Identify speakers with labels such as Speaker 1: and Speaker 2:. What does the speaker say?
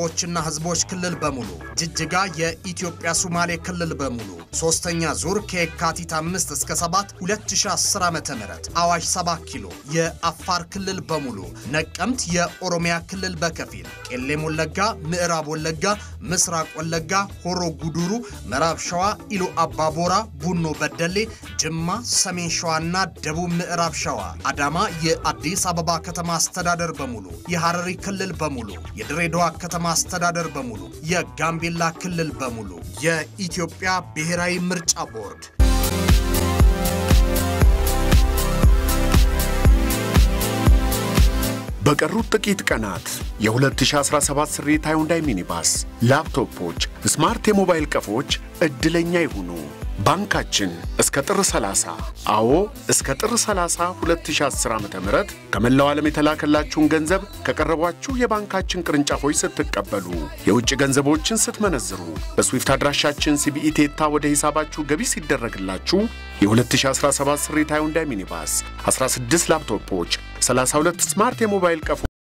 Speaker 1: ዎችና ህዝቦች ክልል በሙሉ ጅጅጋ የኢትዮጵያ ሶማሌ ክልል በሙሉ ሶስተኛ ዙር ከየካቲት 5 እስከ 7 2010 ዓ.ም አዋሽ 7 ኪሎ የአፋር ክልል በሙሉ ነቀምት የኦሮሚያ ክልል በከፊል ቄሌም ወለጋ፣ ምዕራብ ወለጋ፣ ምስራቅ ወለጋ፣ ሆሮ ጉዱሩ፣ ምዕራብ ሸዋ፣ ኢሉ አባቦራ፣ ቡኖ በደሌ፣ ጅማ፣ ሰሜን ሸዋና ደቡብ ምዕራብ ሸዋ፣ አዳማ የአዲስ አበባ ከተማ አስተዳደር በሙሉ የሐረሪ ክልል በሙሉ የድሬዳዋ ከተማ አስተዳደር በሙሉ የጋምቤላ ክልል በሙሉ የኢትዮጵያ ብሔራዊ ምርጫ ቦርድ
Speaker 2: በቀሩት ጥቂት ቀናት የ2017 ስሪት ሃዩንዳይ ሚኒባስ፣ ላፕቶፖች፣ ስማርት የሞባይል ቀፎች ዕድለኛ ይሁኑ። ባንካችን እስከ ጥር 30 አዎ እስከ ጥር 30 2010 ዓ.ም ከመላው ዓለም የተላከላችሁን ገንዘብ ከቀረቧችሁ የባንካችን ቅርንጫፎች ስትቀበሉ የውጭ ገንዘቦችን ስትመነዝሩ በስዊፍት አድራሻችን ሲቢኢ ቴታ ወደ ሂሳባችሁ ገቢ ሲደረግላችሁ የ2017 ስሪት ሃዩንዳይ ሚኒባስ 16 ላፕቶፖች 32 ስማርት የሞባይል ቀፎ